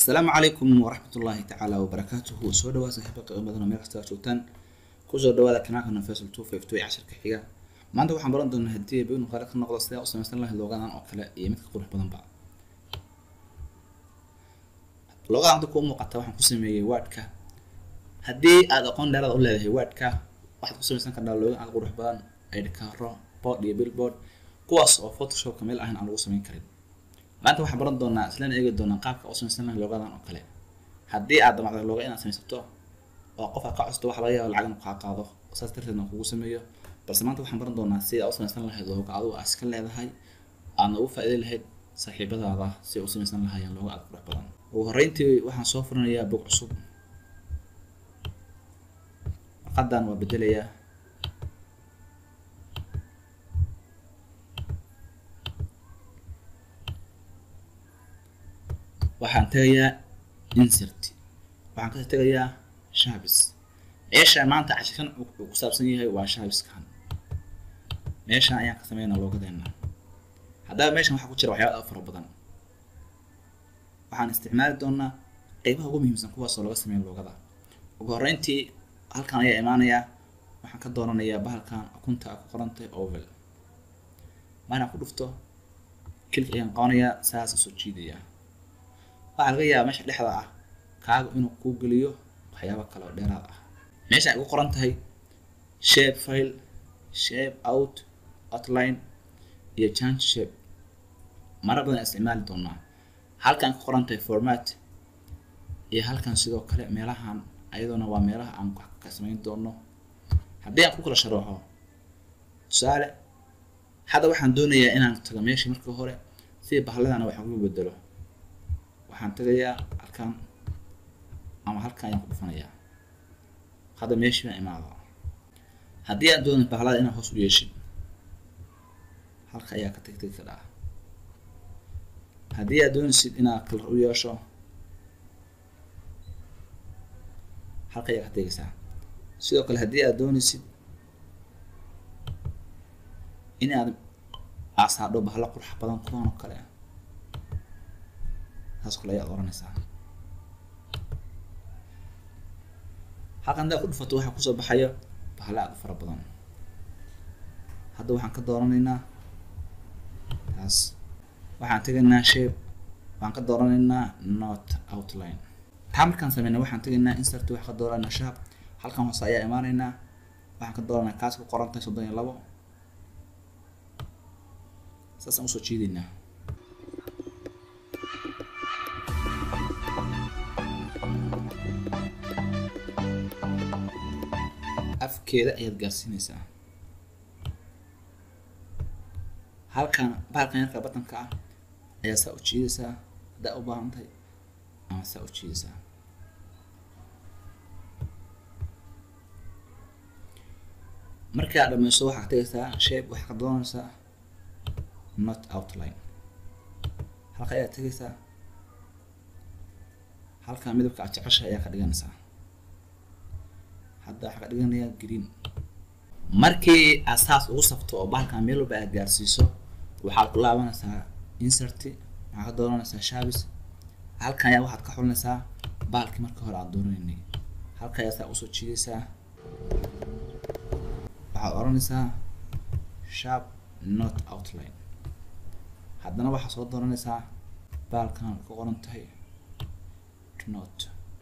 asalaamu calaykum waraxmat ullaahi tacaala wabarakaatuhu soo dhawaad saaxiiba qiimadana meel kasta aad joogtaan kusoo dhawaada kanaalka nafesal two five two ee casharka xiga maanta waxaan baran doonaa haddii binu qaali ka noqdo sidaa u samaysan lahayd loogadan oo kale iyo midka qurux badanba loogadan hadda kuu muuqata waxaan ku sameeyey waadhka haddii aad aqoon dheeraad u leedahay waadhka waxaad ku samaysan kartaa loogan aad qurux badan aydhikaaro board iyo billboard kuwaas oo photoshopka meel ahan aan lagu samayn karin maanta waxaan baran doonaa islana eegi doonaa qaabka u samaysan lahayd loogadan oo kale haddii aad damacdo looga inaad samaysato oo qof aad ka costo waxa laga yaaba lacag inuu kaa qaado saas darteedna kugu sameeyo balse maanta waxaan baran doonaa sida aad u samaysan lahayd looga adigu aad iska leedahay aadna ugu faa'iiday lahayd saaxiibadaada si ay u samaysan lahaayeen looga aad qurux badan ugu horreyntii waxaan soo furinayaa bog cusub warqadan waa bedelayaa waxaan tegayaa insert waxaan ka tegayaa shabis meesha maanta cashirkan uu ku saabsan yahay waa shabiskan meeshan ayaan ka sameynaa loogadeena haddaba meeshan waxaa ku jira waxyaaba aad fara badan waxaan isticmaali doonaa qeybaha ugu muhiimsan kuwaasoo laga sameeya loogada ugu horreyntii halkan ayaa imaanayaa waxaan ka dooranayaa bahalkan akunta a ku qorantahay ovel markaan ku dhufto kilik ayaan qabanayaa saasa soo jiidayaa waxaa laga yaabaa meesha dhexda ah kaaga inuu kuu geliyo waxyaaba kale oo dheeraad ah meesha ay ku qoran tahay shape file shape out outline iyo change shape mara badan isticmaali doonaa halkan ka qoran tahay format iyo halkan sidoo kale meelahan ayadoona waa meelaha aan wax ka samayn doono haddii aan ku kala sharaxo tusaale hadda waxaan doonayaa inaan tago meeshii markii hore si bahladana wax ugu bedelo waxaan tagayaa halkan ama halkan ayaan ku dhufanayaa hadda meeshii baan imaada haddii aad doonay bahlada inaad hoos u yeeshid halka ayaa ka tag tegi kadhaa haddii aad doonaysid inaad kalar u yeesho halka ayaa ka tegaysaa sidoo kale haddii aad doonaysid in aad aasaadho bahlo qurux badan kuwan oo kale saas kale ayaad oranaysaa halkan haddaad ku dhufato waxaa kusoo baxaya bahlo aad u fara badan hadda waxaan ka dooranaynaa taas waxaan tegaynaa shape waxaan ka dooranaynaa not outline taa markaan sameynay waxaan tegaynaa insert waxaan ka dooranaa shaab halkan hoose ayaa imaanaynaa waxaan ka dooranaa kaas ku qorantahay soddon iyo labo saasaan usoo jiidaynaa afkeeda ayaad gaarsiinaysaa halkan bahalkan yarka batanka ah ayaa saa u jiidaysaa haddaa u baahan tahay ama saa u jiidaysaa markii aad dhameyso waxaad tegaysaa shape waxaa ka doonaysaa not outline halka ayaad tegaysaa halkan midabka aad jecesha ayaa ka dhiganaysaa hadda waxaa ka dhiganayaa green markii aad saas ugu safto oo bahalkan meel walba aad gaarsiiso waxaad ku laabanaysaa insert waxaad ka dooranaysaa shabis halkan ayaa waxaad ka xulinaysaa bahalkii markii hore aad doonaynay halka ayaa saa usoo jiidaysaa waxaad oranaysaa sharp not outline haddana waxaad soo dooranaysaa bahalkan ku qoran tahay not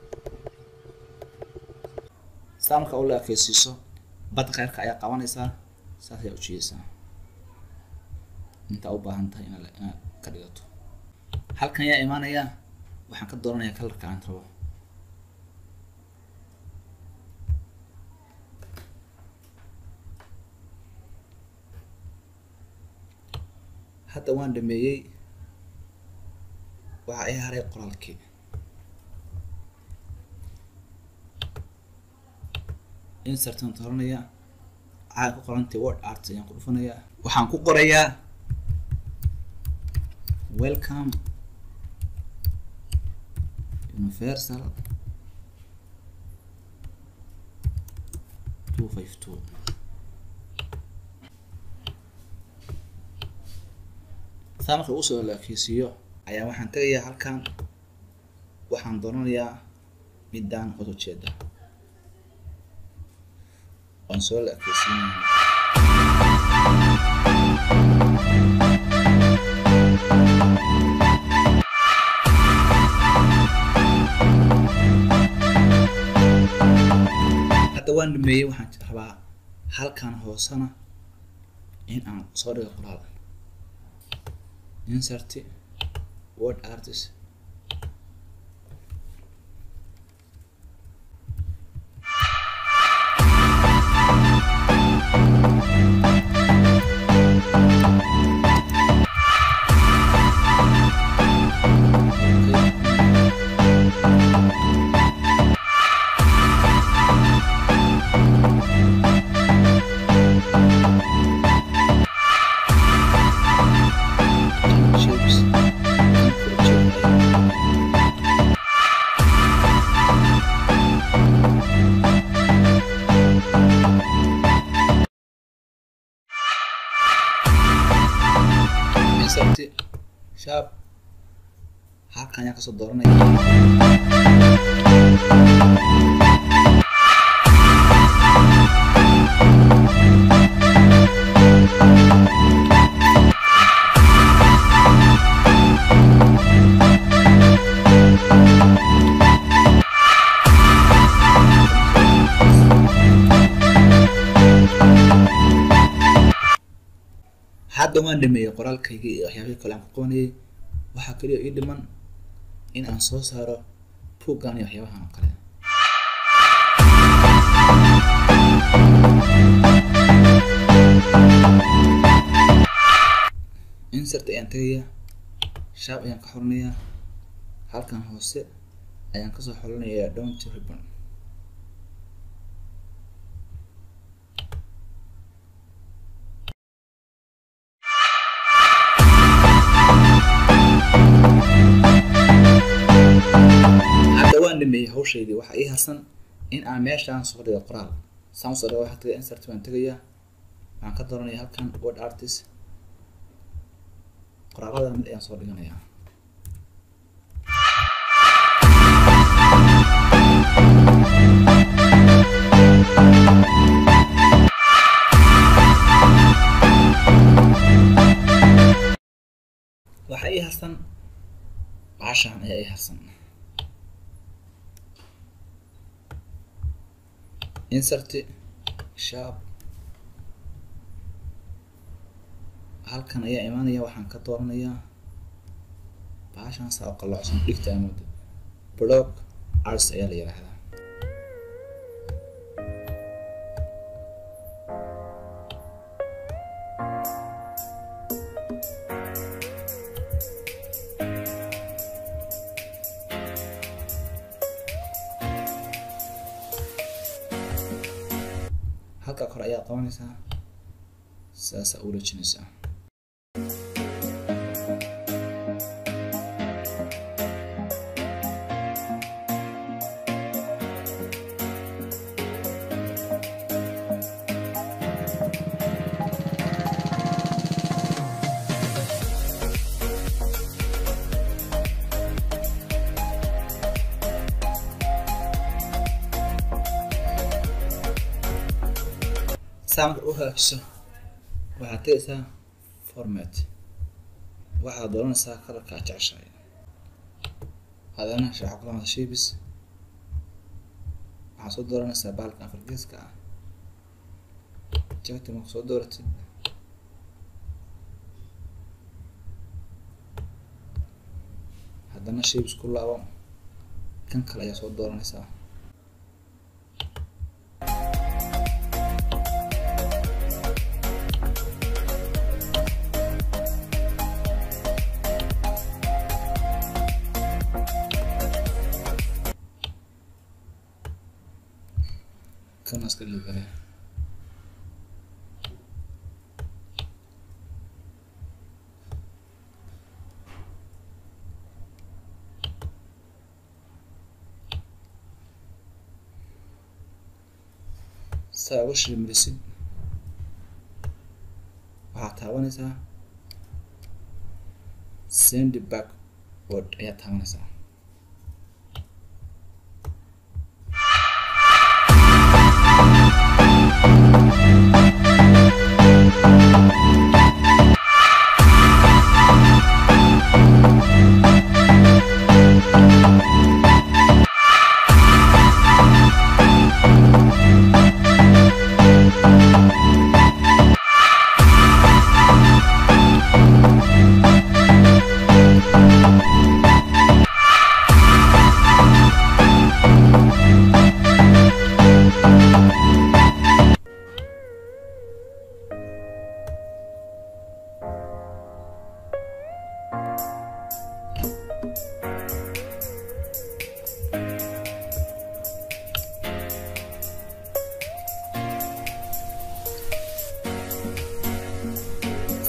saa marka u la ekeysiiso badda kheyrka ayaa qabanaysaa saas ayaa u jiidaysaa intaa u baahan tahay inaad inaad ka dhigato halkan ayaa imaanaya waxaan ka dooranayaa kalarka aan rabo hadda waan dhameeyey waxa ay haray qoraalkii insertan doranaya waxaa ku qorantay word art ayaan ku dhufanayaa waxaan ku qorayaa welcome universal two five two saa marka usoo la ekeysiiyo ayaa waxaan tegayaa halkan waxaan dooranayaa midaan hoos ujeeda waan soo la ekeysiinaya hadda waan dhameeyey waxaan rabaa halkan hoosena in aan soo dhigo qoraal insert word artist shapes insert sharp halkan ayaan kasoo dooranaya hadda waan dhameeyey qoraalkayga iyo waxyaabihii kale aan ku qabanayay waxaa kaliya ii dhiman in aan soo saaro buuggan iyo waxyaabahan oo kale insert ayaan tegayaa shaab ayaan ka xorinayaa halkan hoose ayaan kasoo xorinayaa down to ribbon hadda waan dhameeyey hawshaydii waxaa ii harsan in aan meeshaan soo dhigo qoraal saan usoo dhigo waxaa tagay insert baan tegayaa waxaan ka dooranaya halkan word artist qoraalada mid ayaan soo dhiganayaa waxaa ii harsan baashaan ayaa ii harsan insert sharp halkan ayaa imaanaya waxaan ka dooranayaa baashaan saa oo qalloocsan dhigta amooda block arts ayaa la yidhaahdaa halka kore ayaa qabanaysaa sidaasaa u dhejinaysaa saa marka u hagaajiso waxaad tegaysaa format waxaad dooranaysaa kalarka aad jeceshahay hadana sharaxa kulamada shapes waxaad soo dooranaysaa bahalka afargeeska ah jagti marka soo dooratid haddana shapes ku laabo kan kale ayaa soo dooranaysaa kan iska dhigi kare saa uga shilmirisid waxaad taabanaysaa send back word ayaad taabanaysaa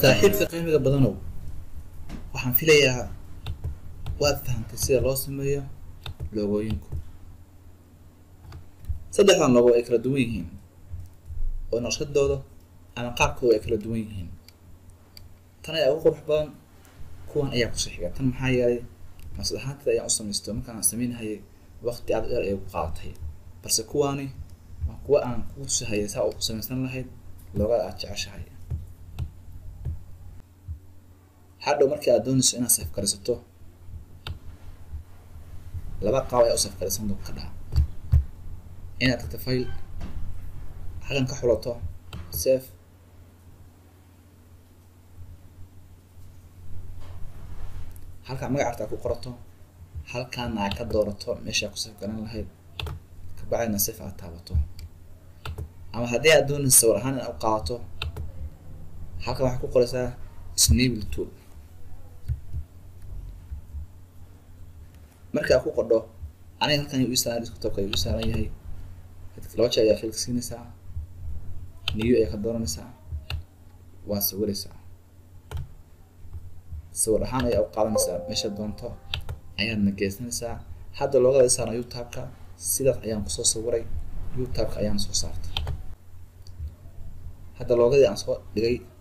saaxiibka qiimiga badanow waxaan filayaa waad fahantay sida loo sameeyo loogooyinku saddexdan logo ay kala duwan yihiin oo naqshadooda ama qaabkooda ay kala duwan yihiin tan ayaa ugu qurux badan kuwan ayaa kusoo xiga tan maxaa yeelay maslad ahaanteeda ayaan u samaysto markaan aan samaynahayay waqti aad dheer ayay ku qaadatay balse kuwaani waa kuwa aan kugu tusahayay saa u samaysan lahayd loogada aad jeceshahay hadhow markii aad doonayso inaad safkarisato laba qaab ayaa u safkarisan ka dhaha inaad tagto file halkan ka xulato safe halkaa magac artaa ku qorato halkaana aad ka doorato meeshaa ku safgaran lahayd kabacdina safe aad taabato ama haddii aad doonaysa sawir ahaan inaad u qaadato halkan waxaad ku qoraysaa snable tool marka aad ku qodho aniga halkan u saaran desktopka ayuu u saaran yahay laba jeer ayaa filka siinaysaa new ayaa ka dooranaysaa waa sawiraysaa sawir ahaan ayaa u qaadanaysaa meesha doonto ayaadna geysanaysaa hadda loogada saarna youtubeka sidaas ayaan kusoo sawiray youtubeka ayaan soo saartay hadda loogadii aan soo dhigay